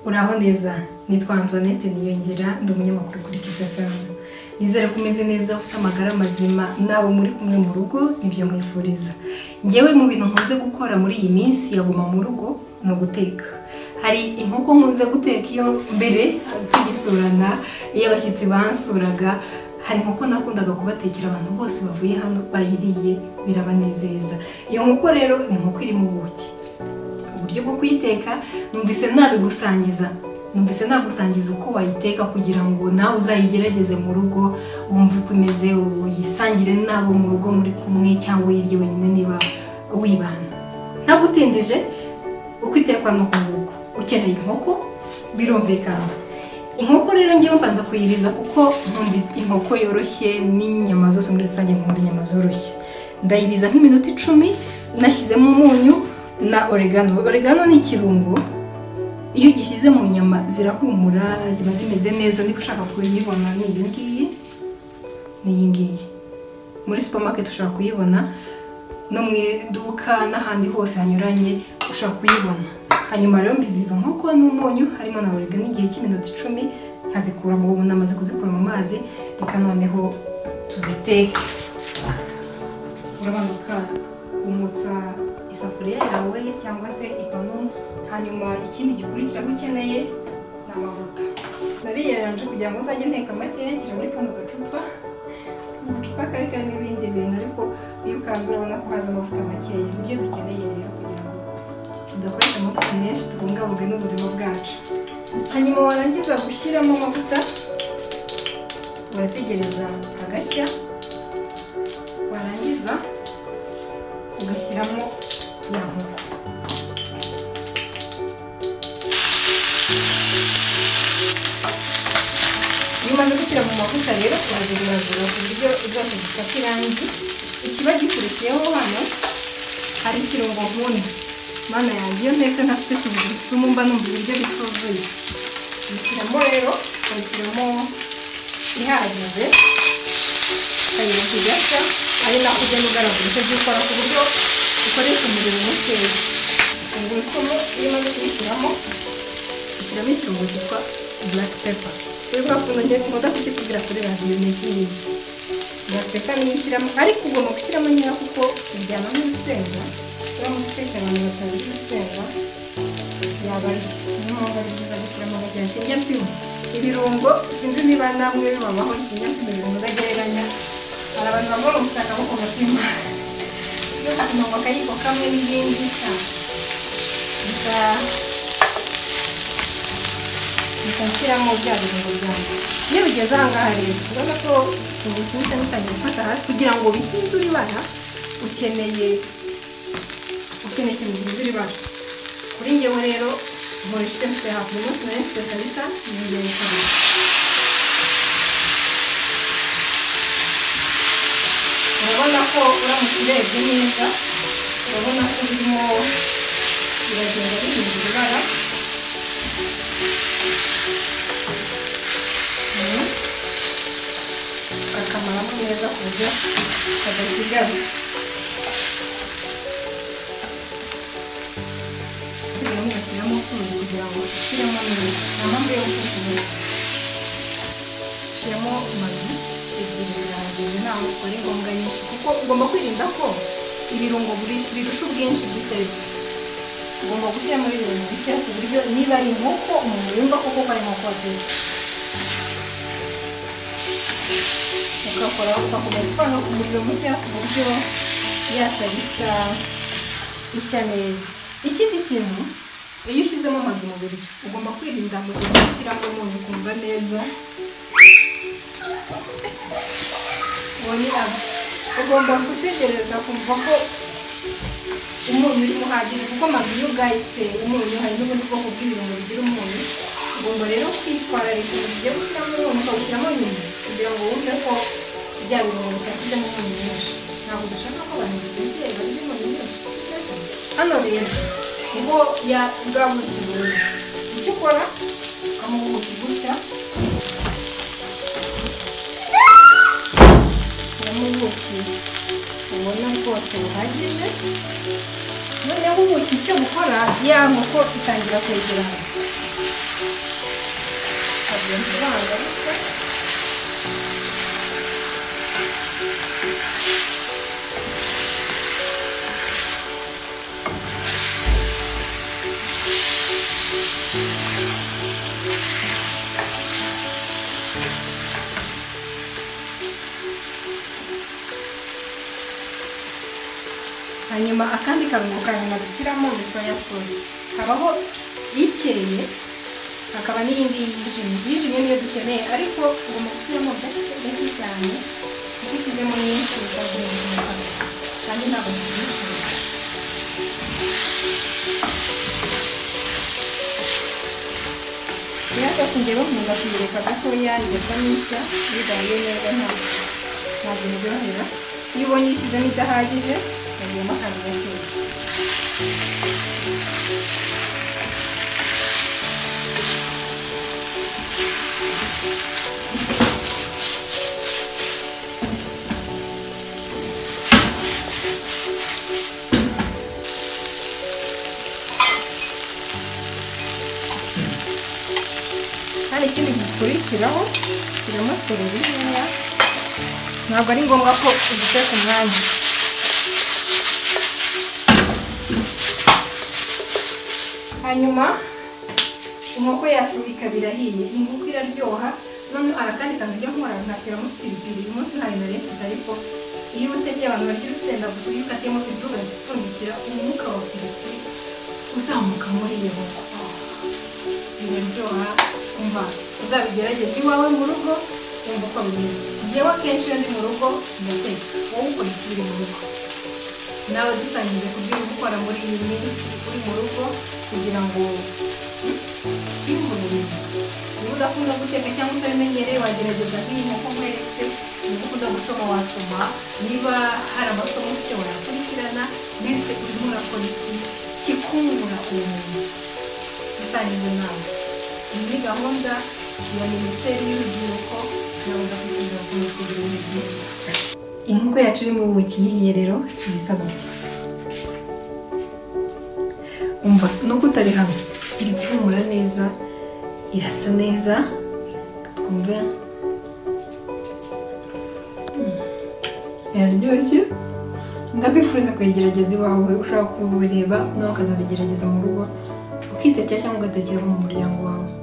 uraho neza nitwa antoinette niyongera ndi umunyamakuru kuri kisafemu nizere ko umeze neza ufite amagara mazima nabo muri kumwe mu rugo nibyo mwifuriza ngewe mu bintu nkunze gukora muri iyi minsi yaguma mu rugo ni uguteka hari inkoko nkunze guteka iyo mbere tugisurana iyo abashyitsi bansuraga hari inkoko nakundaga kubatekera abantu bose bavuye hano bayiriye birabanezeza iyo nkoko rero ni inkoko iri mu buki uburyo bwo kuyiteka numvise nabigusangiza numvise nagusangiza uko wayiteka kugira ngo nawe uzayigerageze mu rugo wumve uko imeze uyisangire n'abo mu rugo muri kumwe cyangwa uyirye wenyine niba wibana ntagutindije uko itekwa ni uku nguku ukeneye inkoko birumvikana inkoko rero ngewe mbanza kuyibiza kuko nkunda inkoko yoroshye n'inyama zose muri rusange nkunda inyama zoroshye ndayibiza nk'iminota icumi nashyizemo umunyu na oregano oregano ni ikirungo iyo ugishyize mu nyama zirahumura ziba zimeze neza niba ushaka kuyibona ni iyi ngiyi ni iyi ngiyi muri supermarket ushobora kuyibona no mu iduka n'ahandi hose hanyuranye ushobora kuyibona hanyuma rero mbizi izo nkoko n'umunyu harimo na oregano igihe cy'iminota icumi nkazikura mu ubu namaze kuzikura mu mazi reka noneho tuziteke urabanza ukumutsa isafuriya yawe cyangwa se ipanu hanyuma ikindi gikurikiraho ukeneye ni amavuta nariyeranje kugira ngo uzajye nteka makeya nshyira muri kano gacupa agacupa kari karimo ibindi bintu ariko iyo ukanze urabona ko haza amavuta makeya nibyo dukeneye rero kugira ngo tudakoresha amavuta menshi tubungabunge n'ubuzima bwacu hanyuma warangiza gushyiramo amavuta urategereza agashya warangiza ugashyiramo ya nkoko iyo umaze gushyira mu mavuta rero urazirazura ku buryo zose zifata irangi ikiba gikurikiyeho hano hari ikirungo nkunda mana yanjye iyo ntetse ntafite tungurusumu mba numva ibiryo bituzuye ubishyiramo rero ubishyiramo ihagije ukayira kigashya ari nako ugenda ugaragura icyo gikora ku buryo ukoresha umuriro mukeya tungurusumu iyo umaze kuyishyiramo ushyiramo ikirungo cyitwa black pepper kuri bwa kuntu ngiye nkunda kukikubwira kuri radiyo ni iki ngiki black pepper niyo ushyiramo ariko ugomba gushyiramo nyina kuko bijyana n'urusenda uramutse utetse abantu batazi urusenda yaba ari niyo mpamvu ari byiza gushyiramo bagenzi njyampimo ibirungo sinzi niba namwe bibabaho njyampimo ibirungo udagereranya hari abantu bambaye umutaka wo ku mutima akanwa akayiko kamwe n'ibindi cyane bikashyiramo bya birungo byanjye iyo bigeze aha ngaha rero urabona ko tungurusumu cyane utangiye gufata hasi kugira ngo bitinze uribara ukeneye ukeneye ikintu gihinze uribara kuri ngewe rero nkoresha icyo mfite hafi uyu munsi nari mfite salisa niyongera kabiri urabona ko uramutse urebye neza urabona ko birimo biragenda bihindura ibara bakamaramo neza ku buryo kadasigara turiho ugashyiramo utuzi kugira ngo ushyiremo neza nta mpamvu yo gukoresha ushyiramo amazi ebyiri birahagije ntawe ari ngombwa nyinshi kuko ugomba kwirinda ko ibirungo birusha ubwinshi duteretse ugomba gushyiramo ibirungo bike ku buryo niba ari inkoko umuntu yumva koko ko ari inkoko watetse ugakora ugakomeza ukora ku muriro mukeya ku buryo yatarika ishya neza ikindi kintu iyo ushyizemo amazi mu biryo ugomba kwirinda mu gihe ushyiramo umuntu ukumva neza uboneraga ugomba gutegereza kumva ko umunyu urimo uhagije kuko amazu iyo ugahitse umunyu hari n'ubundi bwoko bw'ibirungo bigira umunyu ugomba rero kwitwararika mu gihe gushyiramo umunyu ukawushyiramo nyuma kugira ngo wumve ko bya birungo bitashyizemo umunyu mwinshi ntabwo dushaka ko abantu bitegera barya umunyu mwinshi hano rero niho bwa buki buri icyo ukora ukamubuki gutya ubuki ubona rwose buhagije noneho ubuki icyo bukora ya nkoko itangira kwegerana bagenzi babo ariko hanyuma akandi karungo ka nyuma dushyiramo ni soya sosi habaho ikeye hakaba n'iyindi yijimye yijimye niyo dukeneye ariko ugomba gushyiramo gake gake cyane kuko ushyizemo nyinshi bikazunguka kandi ntabwo zizishyura soya sosi ngewe nkunda kuyireka gatoya igasa n'ishya bigaye neza ntabwo ntabwo iryohera iyo ubonye uyishyizemo idahagije hagiyemo akantu gakeya hari ikindi gikurikiraho kirimo sereri nkeya ntabwo ari ngombwa ko uziteka ku mwanya hanyuma inkoko yacu ikaba irahiye inkoko iraryoha noneho arakandi kantu ujya nkora nkateramo piripiri uyu munsi ntayo nari mfite ariko iyo utekeye abantu barya urusenda gusa iyo ukatiyemo piripiri uragipfundikira umwuka wa piripiri uzamuka muri iyo nkoko biraryoha umva uzabigerageze iwawe mu rugo wumva uko bimeze njyewe akenshi iyo ndi mu rugo ndateka wowe ukora iki uri mu rugo nawe dusangize ku byo uri gukora muri iyi minsi uri mu rugo kugira ngo twihurire niba udakunda guteka cyangwa utabimenyereye wagerageza nk'iyi nkoko nkweretse niba ukunda gusoma wasoma niba hari amasomo ufite wayakurikirana mbese urimo urakora iki kikungura ubumenyi dusangiza nawe ni muri gahunda ya minisiteri y'urubyiruko gahunda kugira ngo kugira ibintu byiza inkoko yacu iri mu buki ihiye rero ibisa gutya umva nubwo utari hamwe iri guhumura neza irasa neza twumve Mm. iraryoshye ndakwifuriza kuyigerageza iwawe ushobora kuwureba nawe ukazabigerageza mu rugo ukitekera cyangwa ugatekera mu muryango wawe